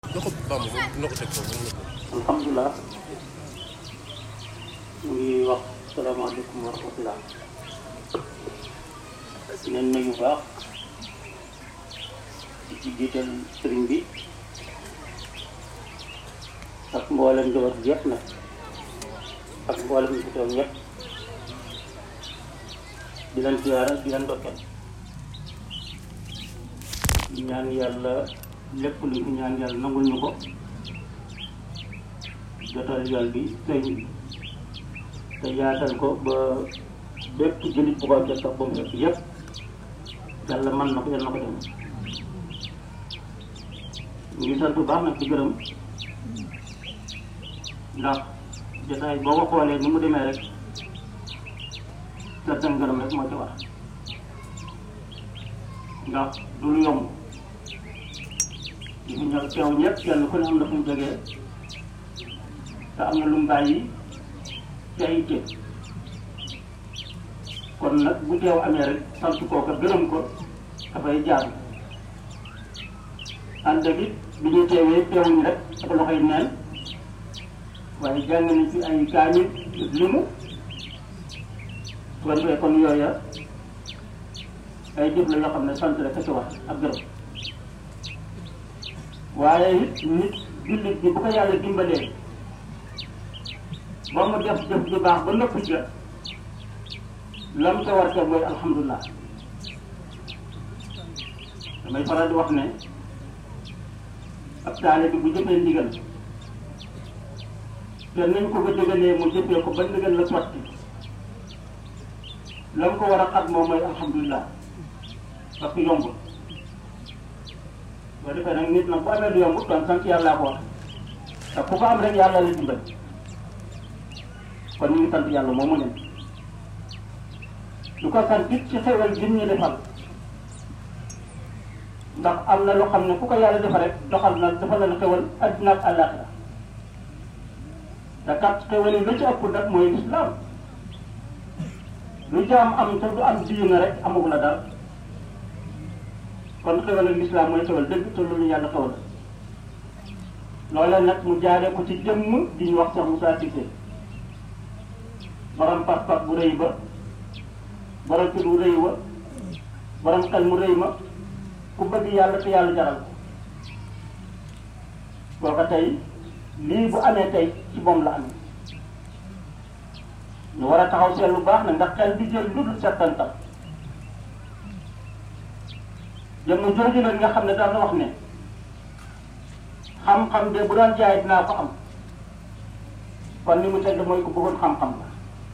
loxo Bamba moom dina ko teg foofu mën na ko. alhamdulilah ñu ngi wax salaamaaleykum wa rahmatulah di leen nuyu bu baax di ci jiital sëriñ bi ak mboolem njaboot bi yëpp nag ak mboolem ñu fi toog ñëpp di leen ziyaara di leen ndokkeel di ñaan yàlla lépp lu ñu ñaan yàlla nangul ñu ko jotal yoon bi sëñ te yaatal ko ba bépp jullit bu ko jot ba mu fekk yëpp yàlla mën na ko yàlla na ko dem ñu ngi sant bu baax nag di gërëm ndax jotaay boo ko xoolee ni mu demee rek sant ak gërëm rek moo ci war ndax du lu yomb ñu ñëw teew ñëpp kenn ku ne am na fu mu jógee te am na lu mu bàyyi ci ay itte kon nag bu teew amee rek sant kooka gërëm ko dafay jaar ànd ak it bi ñu teewee teewuñu rek ak loxoy neen waaye jàng nañ ci ay kaamil limu su ko defee kon yooya ay jëf la yoo xam ne sant rek a ci wax ak gërëm waaye it nit jullit bi bu ko yàlla dimbalee ba mu def jëf ju baax ba nëpp ja lam ca war ca mooy alhamdulilah damay faral di wax ne ab taale bi bu jëfee ndigal te nañ ko ko jógalee mu jëfee ko ba ndigal la sotti lam ko war a xat moom mooy alhamdulilah parce que yombul boo defee nag nit nag bu amee lu yombut doon sant yàllaa ko wax te ku ko am rek yàlla la dimbal kon ñu ngi sant yàlla moomu ne du ko sant it ci xewal gi ñu defal ndax am na loo xam ne ku ko yàlla defal rek doxal na defal na la xewal adduna ak àllaaxira te kat xewal yi lu ci ëpp nag mooy lislaam lu jaam am te du am diina rek amagu la dara kon xewal ak lislaam mooy xewal dëgg te loolu yàlla xewal loolee nag mu jaaree ko ci jëmm di ñu wax Cheikh Moussa Cissé borom pas-pas bu rëy ba borom tur bu rëy wa borom xel mu rëy ma ku bëgg yàlla te yàlla jaral ko kooka tey lii bu amee tey ci moom la amee ñu war a taxaw seet lu baax nag ndax xel bi jël lu dul settantal jëmm jooju nag nga xam ne daal na wax ne xam-xam de bu doon jaay dinaa ko am kon ni mu tedd mooy ku bëggoon xam-xam la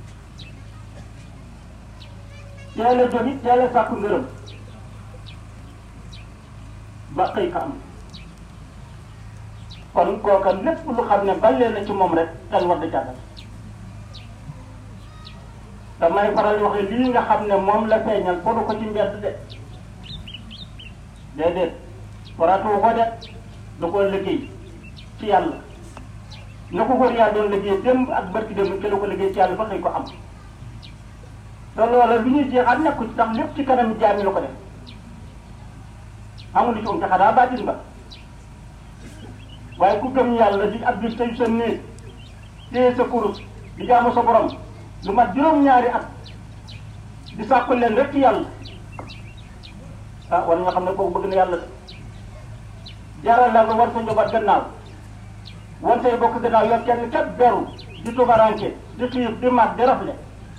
teel a jóg it teel a sàkku ngërëm ba xëy ka am kon kooka lépp lu xam ne balee na ci moom rek xel war da jàngal damay faral di wax ne lii nga xam ne moom la feeñal fodu ko ci mbedd de déedéet faratu ko de da koo liggéey ci yàlla na ko góor yaa doon liggéey démb ak barki démb ci la ko liggéey ci yàlla ba xëy ko am te loola lu ñuy jeexaat nekku ci tax lépp ci kanam jaami la ko def amul ci um te xanaa baatin ba waaye ku gëm yàlla di ab bi tey sa néeg téye sa kurus di jaamu sa borom lu mat juróom-ñaari at di sàkku leen rek ci yàlla ah war nga xam ne kooku bëgg na yàlla de jaral la nga war sa njaboot gannaaw war say bokk gannaaw yor kenn kat beru di tubaranke di xiif di mat di rafle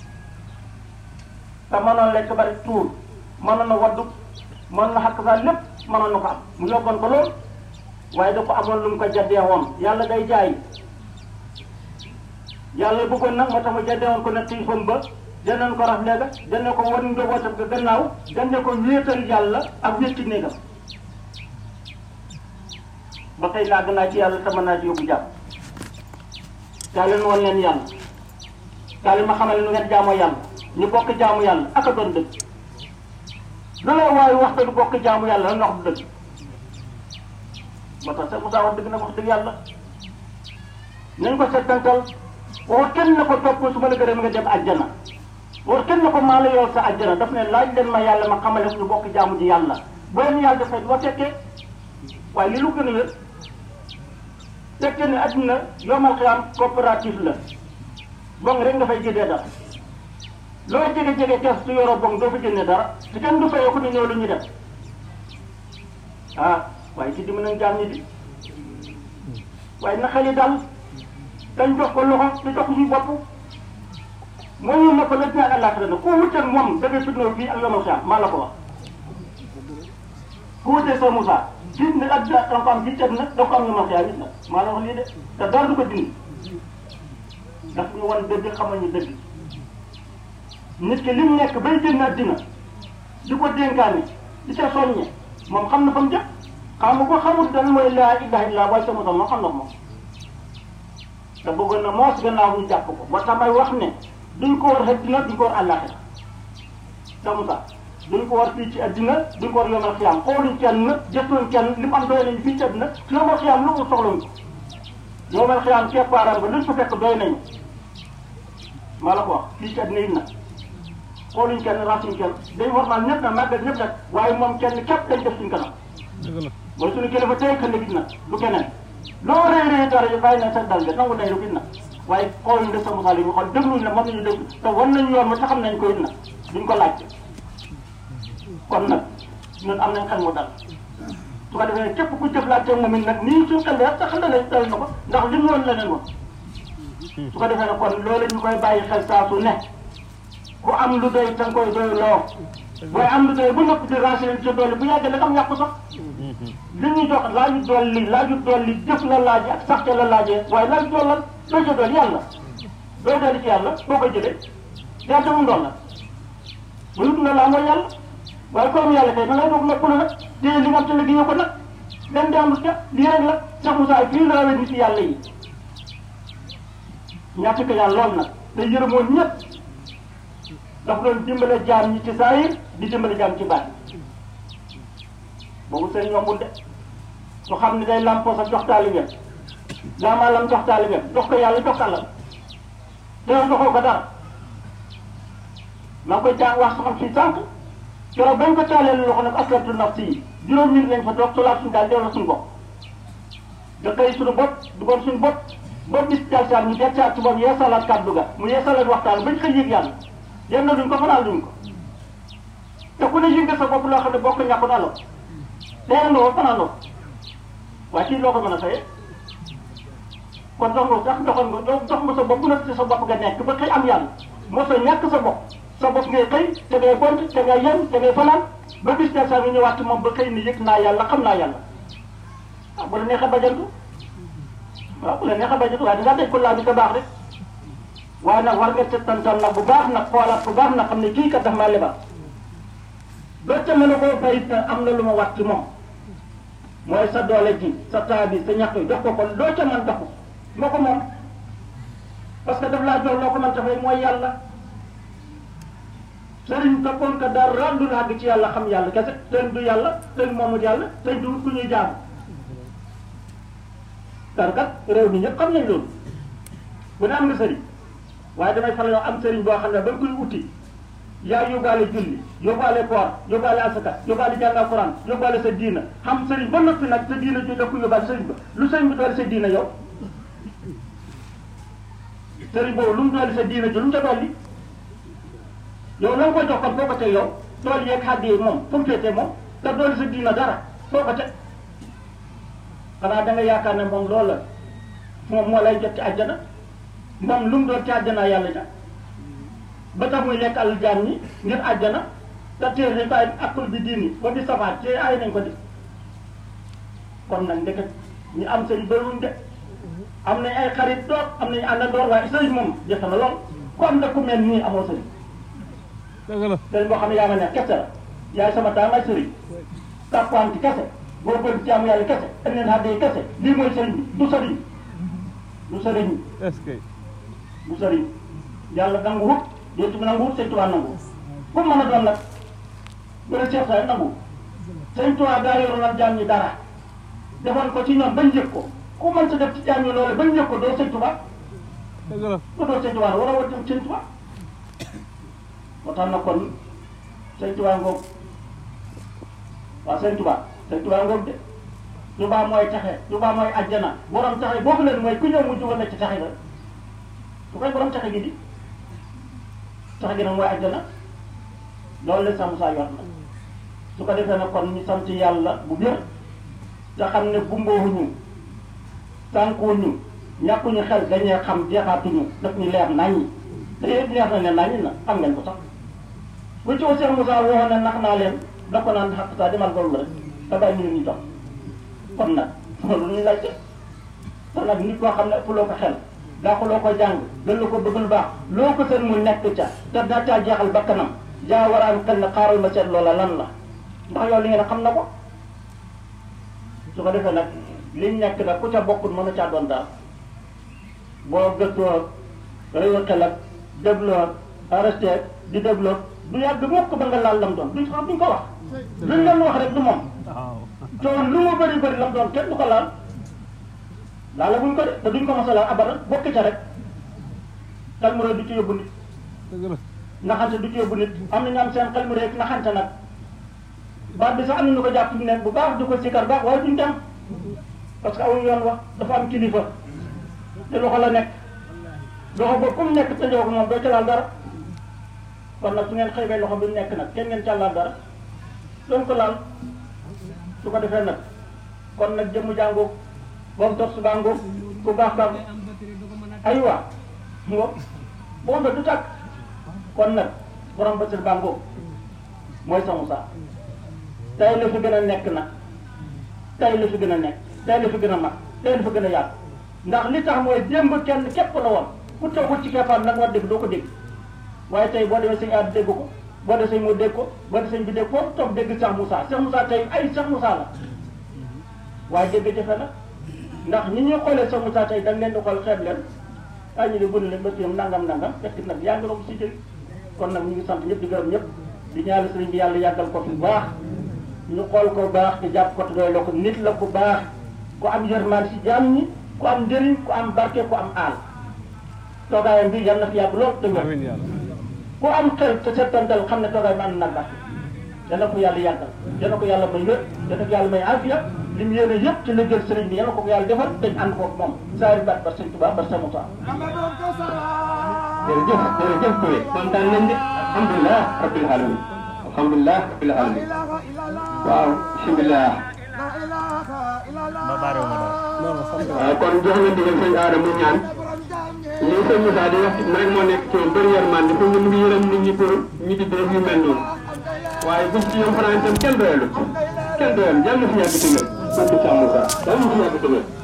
te mënoon lekk bari tuur mënoon na waddu mënoon na xàq saa lépp mënoon na ko am mu yóbboon ko lool waaye da ko amoon lu mu ko jaddee woon yàlla day jaay yàlla bëggoon nag moo tax mu jaddee woon ko ne xiifam ba jëndeen ko rafle ga jëndee ko wan njabootam ga gannaaw jëndee ko wéetal yàlla ak wéet ci néegam ba tey làgg naa ci yàlla te mën naa ci yóbbu jàpp kaa leen woon leen yàlla kaa leen ma xamal nu ngeen jaamoo yàlla ñu bokk jaamu yàlla ak a doon dëgg lu la waaye wax te du bokk jaamu yàlla lan wax du dëgg ba tax sa Moussa wax dëgg nag wax dëgg yàlla nañ ko settantal waxut kenn na ko topp su ma la gërëm nga dem àjjana waxut kenn na ko maa la yool sa àjjana daf ne laaj leen ma yàlla ma xamale ñu bokk jaamu ji yàlla boo leen yàlla dafay doo fekkee waaye li lu gën a wér tekki ne adduna yomal xiyaam coopérative la bong rek nga fay jëndee dara loo jege jege kees su yoroo bong doo fa jëndee dara te kenn du fayoo ko ni ñëw lu ñu def ah waaye ci dimbali nañ jaam ñi di waaye na xel yi dal dañ jox ko loxo te jox ko suñu bopp mooy ñu ne ko la ñaan àllaaxira nag ku wuteeg moom da ngay fitnoo fii ak yomal xiyaam maa la ko wax ku wuteeg sa Moussa gis ne ak da nga ko am ci ceeb nag da nga ko am yomal xiyaam it nag maa la wax lii de te dara du ko dindi daf ñu wan dëgg xamal ñu dëgg nit ki li mu nekk bay génn àddina di ko dénkaane di ca soññe moom xam na fa mu jëm xam nga ko xamul dan mooy laa ilaha illa waaye sa Moussa moom xam na ko moom te bëggoon na moos gannaaw ñu jàpp ko ba tax may wax ne duñ ko war àddina duñ ko war àllaaxira sa Moussa duñ ko war fii ci àddina duñ ko war yomal xiyaam xooluñ kenn jëstuñ kenn li mu am doy nañu fii ci àddina yomal xiyaam lu mu soxlañ ko yomal xiyaam keppaaram ba luñ fa fekk doy nañu maa la ko wax fii ci àddina yi nag xooluñ kenn rasuñ kenn day warmal ñëpp nag màggal ñëpp nag waaye moom kenn képp dañ def suñ kanam mooy suñu kilifa tey xel gis nag du keneen loo rëy rëy dara yi bàyyi na sa dal de nangu nañ lu gis nag waaye xooluñ de sa mosaal yi mu xool dégluñ la moom la ñu déglu te wan nañ yoon ma te xam nañ ko it nag duñ ko laajte kon nag ñun am nañ xel mu dal su ko defee képp ku jëflante moom it nag nii suñ xel rek sa xel dal dal na ko ndax li mu woon leneen woon su ko defee nag kon loolu ñu koy bàyyi xel saa su ne ku am lu doy da nga koy doy loo waaye am lu doy bu nëpp di renseigné ci doole bu yàggee da nga am yàqu sax li ñuy jox laaju dolli laaju dolli jëf la laaje ak saxte la laajee waaye laaju dollal doo ca dolli yàlla doo dolli ci yàlla boo koy jëlee yàlla mu doon la bu yut na laa mooy yàlla waaye comme yàlla kay da ngay doog noppalu nag téye li nga am te liggéeyoo ko nag dem di am lu ca lii rek la Cheikh Moussa fii la rawee nit yàlla yi ñàkk ko yàlla lool nag te yërëmoon ñëpp dafa doon dimbale jaam ñi ci saayir di dimbale jaam ci baat boobu sëriñ yombul de su xam ne day lampoo sa jox taalibeem laamaalam jox taalibeem jox ko yàlla jox ko àllam te yow joxoo ko dara maa ngi koy jàng wax xam fii sànq keroog bañ ko taalee loxo nag aslamtu nafsi yi juróom minute lañ fa toog solaat suñu daal delloo suñu bopp da koy suñu bopp dugoon suñu bopp ba bis jalsaat ñu dekkaat ci moom yeesalaat kàddu ga mu yeesalaat waxtaan bañ xëy yëg yàlla yéen na duñ ko fanaan duñ ko te ku ne yëg nga sa bopp loo xam ne bokk ñàkkut alo teel nga ko fanaan loo waaye ci loo ko mën a fayee kon dox nga sax doxoon nga dox nga sa bopp bu nekk sa bopp nga nekk ba xëy am yàlla moo sa ñàkk sa bopp sa bopp ngay xëy te ngay gont te ngay yem te ngay fanaan ba bis jalsaat nga ñëwaat ci moom ba xëy ni yëg naa yàlla xam naa yàlla ah bu la neexee bajantu waaw bu la neexee bajantu waaye dangaa daj ko laa bi te baax rek waaye nag war nga settantal nag bu baax nag xoolaat bu baax nag xam ne kii kat daf maa lebal doo ca mën a koo bayit nag am na lu ma wat ci moom mooy sa doole ji sa taa bi sa ñax yi jox ko ko doo ca mën jox ko moo ko moom parce que daf laa jox loo ko mën dafay mooy yàlla sëriñ toppoon ko dara du àgg ci yàlla xam yàlla kese sëriñ du yàlla sëriñ moomut yàlla sëriñ du ku ñuy jaamu dara kat réew mi ñëpp xam nañ loolu bu ne am nga sëriñ waaye damay faral yoo am sëriñ boo xam ne ba nga koy uti yaa yóbbaale julli yóbbaale koor yóbbaale asaka yóbbaale jàng alquran yóbbaale sa diina xam sëriñ ba noppi nag sa diina ju daf ko yóbbaale sëriñ ba lu sëriñ bi doole sa diina yow sëriñ boobu lu mu doole sa diina ji lu mu ca dolli yow la nga ko jox kon foo ko teg yow tool yeeg xàdd yi moom fu mu féetee moom te doole sa diina dara foo ko teg xanaa da nga yaakaar ne moom loolu la moom moo lay jot ci àjjana moom lu mu doon ci àjjana yàlla ja ba tax muy lekk àll jaam ñi ngir àjjana te téer nañ ko ay akul bi diini ba di safaat te ay nañ ko di kon nag ndeket ñu am sëriñ bëriwuñ de am nañ ay xarit doog am nañ àndandoor waaye sëriñ moom jafe na lool ku am na ku mel nii amoo sëriñ dëgg la sëriñ boo xam ne yaa ma neex kese la yaay sama taam ay sëriñ tàppaan ci kese boo gën ci am yàlla kese ak leen xadde yi kese lii mooy sëriñ bi du sëriñ du sëriñ est-ce que du sëriñ yàlla nangu wut yéen nangu wut sëñ Tuubaa nangu ku mën a doon nag bu dee Cheikh Saay nangu sëñ Tuubaa daa yoroon ak jaam ñi dara defoon ko ci ñoom bañ yëg ko ku mën sa def ci jaam ñi loolu bañ yëg ko doo sëñ Tuubaa dëgg la ku doo sëñ Tuubaa war a wut sëñ Tuubaa moo tax na kon sëñ Tuubaa ngoog waaw sëñ Tuubaa sëñ Tuubaa ngoog de Tuubaa mooy taxe Tuubaa mooy àjjana borom taxe boobu leen mooy ku ñëw mujj woon na ci taxe ba su koy borom taxe gi di taxe gi nag mooy àjjana loolu la Cheikh Moussa yor na su ko defee nag kon ñu sant yàlla bu bir te xam ne gumboowuñu sànkuwuñu ñàkkuñu xel dañuy xam jeexaatuñu daf ñu leer naññi te yéen leer na ne naññi na xam ngeen ko sax bu ci Cheikh Moussa waxoon ne nax naa leen da ko naan xaq saa demal loolu rek te bàyyi ñu ñu toog kon nag loolu ñu laajte te nag nit koo xam ne ëpp loo ko xel daa ko loo ko jàng gën la ko bëgg lu baax loo ko seen mu nekk ca te daa caa jeexal bakkanam jaa war a am xel ne xaaral ma seet loola lan la ndax yow li ngeen xam na ko su ko defee nag liñ nekk nag ku ca bokkul mën a caa doon daal boo gëstoo réew xel ak dégloo arrêté di dégloo du yàgg mukk ba nga laal lam doon duñ xam duñ ko wax luñ leen wax rek du moom coono lu mu bëri bëri lam doon kenn du ko laal laala buñ ko de te duñ ko mos a laal abara bokk ca rek xel mu rëy du ci yóbbu nit dëgg la naxante du ci yóbbu nit am na ñu am seen xel mu rëy naxante nag baat bi sax am na ñu ko jàpp fi mu nekk bu baax di ko sikkar baax waaye duñ dem parce que aw yoon wax dafa am kilifa te loxo la nekk loxo boobu comme nekk te ko moom doo ca laal dara kon nag su ngeen xëybee loxo bi mu nekk nag kenn ngeen ca laal dara doon ko laal su ko defee nag kon nag jëmm jàngoo boobu tor su bàngoo ku baax baax aywa ngo boo nga du tàkk kon nag borom basir bàngoo mooy sa Moussa tey la fi gën a nekk nag tey la fi gën a nekk tey la fi gën a mag tey la fi gën a yaatu ndax li tax mooy démb kenn képp la woon ku toogul ci keppaam nag war dégg doo ko dégg waaye tey boo demee sëñ aad dégg ko boo demee sëñ moo dégg ko boo demee sëñ bi dégg foofu toog dégg Cheikh Moussa Cheikh Moussa tey ay Cheikh Moussa la waaye dégg jafe na ndax ñi ñuy xoolee Cheikh Moussa tey dañ leen di xool xeeb leen ay ñu ne bëri leen ba yam nangam nangam fekk nag yaa ngi ko si jël kon nag ñu ngi sant ñëpp di gërëm ñëpp di ñaanal sëriñ bi yàlla yàggal ko fi bu baax ñu xool ko baax te jàpp ko te doy la ko nit la ku baax ku am yërmaan si jaam ñi ku am njëriñ ku am barke ku am aal toogaayam bi yal na fi yàgg lool te wér amiin yàlla ku am xel te settantal xam ne toogaay bi am na barke yal na ko yàlla yàggal yal na ko yàlla may wér yal na ko yàlla may afiya li mu yéene yëpp ci liggéey sëriñ bi yal na ko yàlla defal te ñu ànd ko moom saari baat bar sëñ Tuubaa bar sëñ Moussa jërëjëf jërëjëf Touré kontaan nañ de alhamdulilah rabbil alamin alhamdulilah rabbil alamin waaw bisimilah. waaw kon jox nga ndigal sëñ Aada mu ñaan lii sëñ Moussa di wax rek moo nekk ci moom bëri yërmande fu mu ngi yërëm nit ñi pour ñu di dee yu mel noonu waaye bu ci yom fanaan itam kenn doyalu kenn doyalu yàlla na fi yàgg ci wér. sant Cheikh Moussa yàlla na fi yàgg ci wér.